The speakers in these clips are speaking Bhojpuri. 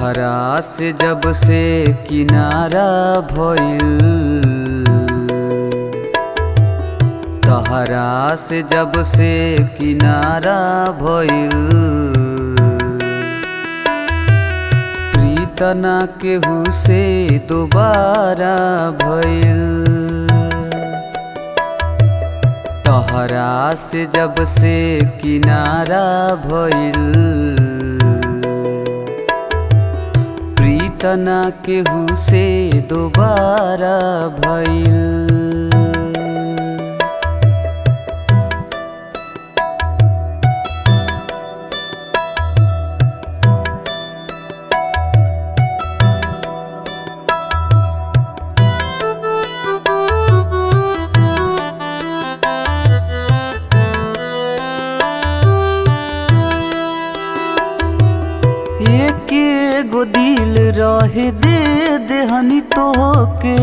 तहरा से जब से किनारा भइल तहरा से जब से किनारा भइल प्रीतना केहू से दोबारा भइल तहरा से जब से किनारा भइल प्रीतना केहू से दोबारा भइल एके गो दिल रहे दे देहनी तोहके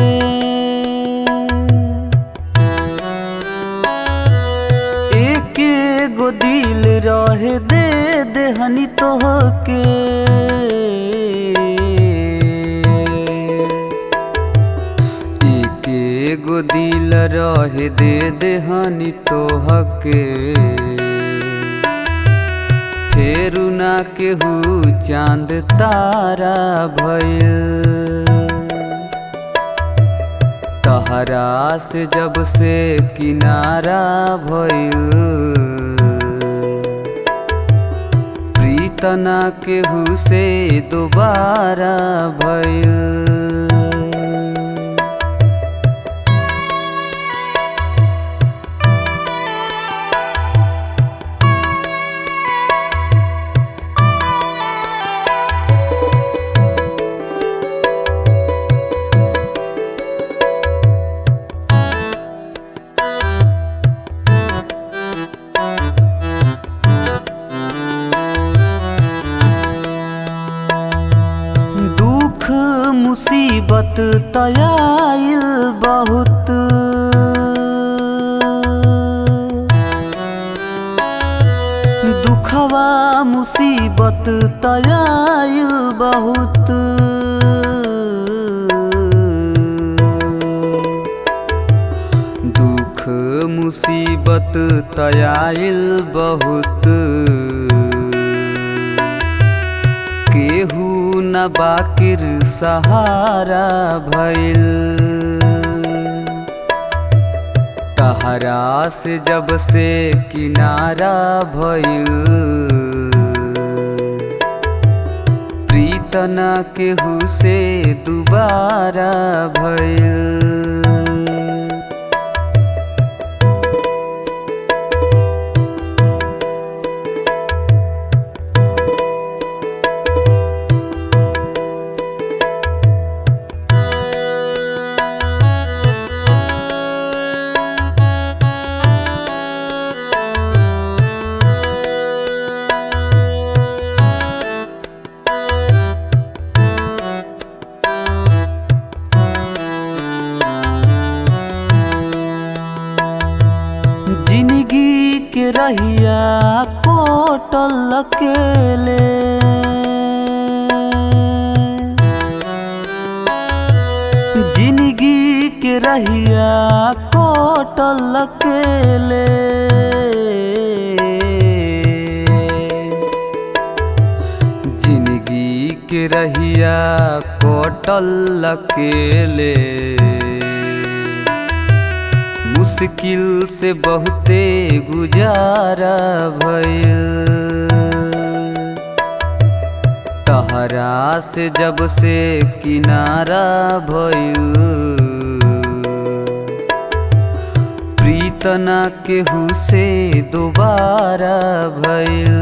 एके गो दिल रहे दे देहनी तोहके एके गो दिल रहे दे देहनी तोहके फेरू ना केहू चांद तारा भइल तहरा से जब से किनारा भइल प्रीतना केहू से दोबारा भइल दुख मुसीबत तयाइल बहुत दुखवा मुसीबत तयाइल बहुत दुख मुसीबत तयाइल बहुत केहू न बाकिर सहारा भइल तहरा से जब से किनारा भइल प्रीतना केहू से दोबारा भइल जिंदगी के रहिया कोटल अकेले जिंदगी के रहिया कोटल अकेले जिंदगी के रहिया कोटल अकेले मुश्किल से बहुते गुजारा भइल तहरा से जब से किनारा भइल प्रीतना केहू से दोबारा भइल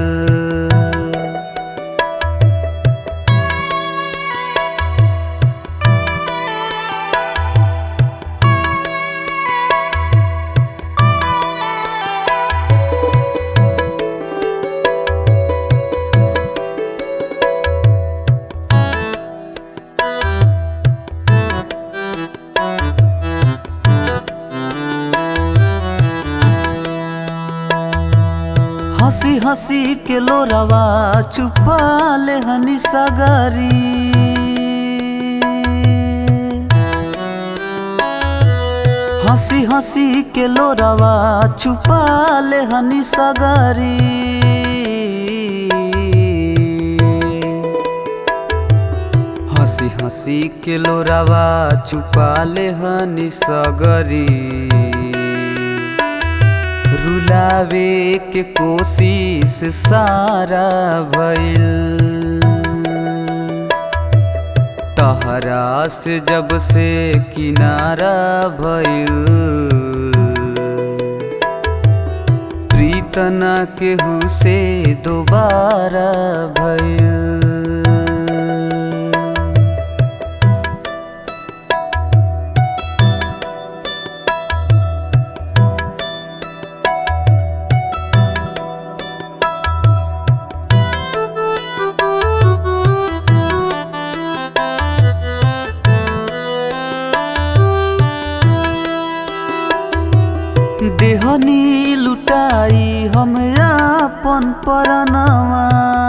हंसी हंसी के लोरवा छुपा ले हनी सगरी हंसी हंसी के लोरवा छुपा ले हनी सगरी हंसी हंसी के लोरवा छुपा ले हनी सगरी रुलावे के कोशिश सारा भइल तहरा से जब से किनारा भइल प्रीतना केहू से दोबारा भइल देहनी लुटाई हम अपन परनवा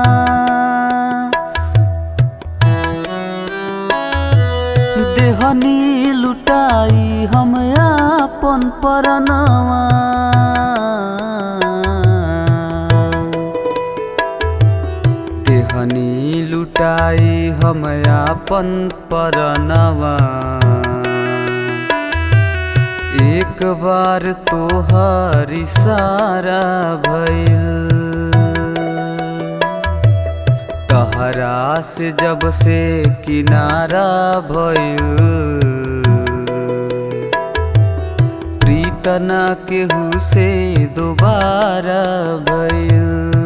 देहनी लुटाई हम अपन परनवा देहनी लुटाई हम अपन परनवा एक बार तोहार इशारा भइल तहरा से जब से किनारा भइल प्रीतना केहू से दोबारा भइल